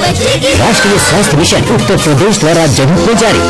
राष्ट्रीय स्वास्थ्य मिशन उत्तर प्रदेश द्वारा जनहित में जारी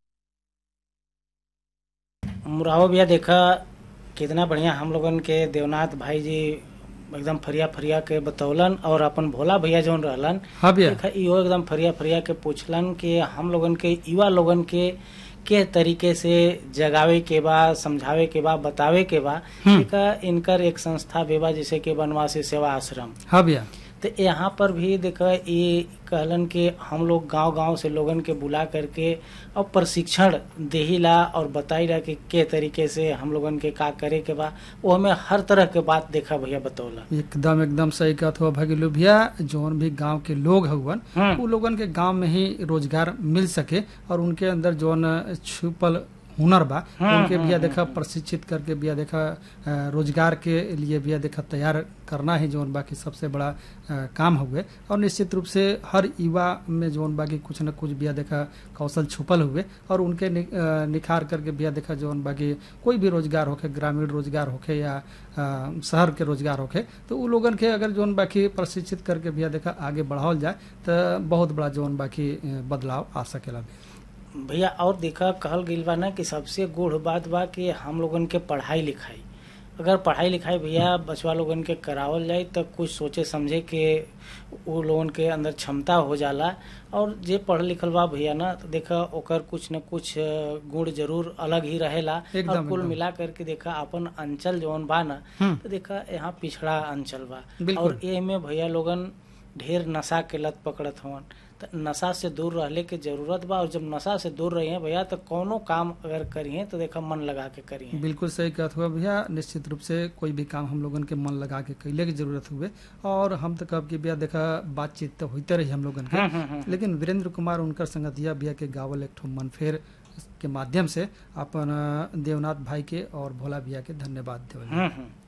मुराहो भैया देखा कितना बढ़िया हम लोगन के देवनाथ भाई जी एकदम फरिया फरिया के बतौलन और अपन भोला भैया जौन रहलन हाँ भैया देखा इहो एकदम फरिया फरिया के पूछलन कि हम लोगन के युवा लोगन के के तरीके से जगावे के बा समझावे के बा बतावे के बा देखा इनकर एक संस्था बेबा जैसे कि बनवासी सेवा आश्रम हाँ भैया तो यहाँ पर भी देखा ये कहलन कि हम लोग गांव गांव से लोगन के बुला करके और प्रशिक्षण देहिला और बताईला कि के तरीके से हम लोगन के का करे के बा वो हमें हर तरह के बात देखा भैया बतौला एकदम एकदम सही कहत हुआ भगिलू भैया जौन भी गांव के लोग हउवन हम्म। उ लोगन के गांव में ही रोजगार मिल सके और उनके अंदर जौन छुपल हुनर बा हम्म, उनके हम्म, बिया देखा प्रशिक्षित करके बिया देखा अ, रोजगार के लिए बिया देखा तैयार करना ही जौन बाकी सबसे बड़ा अ, काम हुए और निश्चित रूप से हर युवा में जौन बाकी कुछ न कुछ बिया देखा कौशल छुपल हुए और उनके नि, अ, निखार करके बिया देखा जौन बाकी कोई भी रोजगार होखे ग्रामीण रोजगार होखे या अ, शहर के रोजगार होखे तो उ लोगन के अगर जौन बाकी प्रशिक्षित करके बिया देखा आगे बढ़ावल जाए तो बहुत बड़ा जौन बाकी अ, बदलाव आ सकेला भैया और देखा कहल गइल बा ना कि सबसे गुढ़ बात बा कि हम लोगन के पढ़ाई लिखाई अगर पढ़ाई लिखाई भैया बचवा लोगन के करावल जाए तो कुछ सोचे समझे के वो लोगन के अंदर क्षमता हो जाला और जे पढ़ लिखल बा भैया ना तो देखा ओकर कुछ न कुछ अ, गुण जरूर अलग ही रहेला एकदम, और कुल एकदम। मिला करके देखा अपन अंचल जौन बा ना हम्म। तो देखा यहाँ पिछड़ा अंचल बा बिल्कुल। और ए में भैया लोगन ढेर नशा के लत पकड़त हवन त नशा से दूर रहले के जरूरत बा और जब नशा से दूर रही भैया तो कोनो काम अगर करिए तो देखा मन लगा के करिए बिल्कुल सही कहत हुआ भैया निश्चित रूप से कोई भी काम हम लोगन के मन लगा के कैले की जरूरत हुए और हम तो कब की बिया देखा बातचीत तो होते रही हम लोगन हम्म, के हम्म, हम्म। लेकिन वीरेंद्र कुमार उनकर संगतिया बिया के गावल एक ठो मनफेर के माध्यम से अपन अ, देवनाथ भाई के और भोला भैया के धन्यवाद देवल हम्म, हम्म।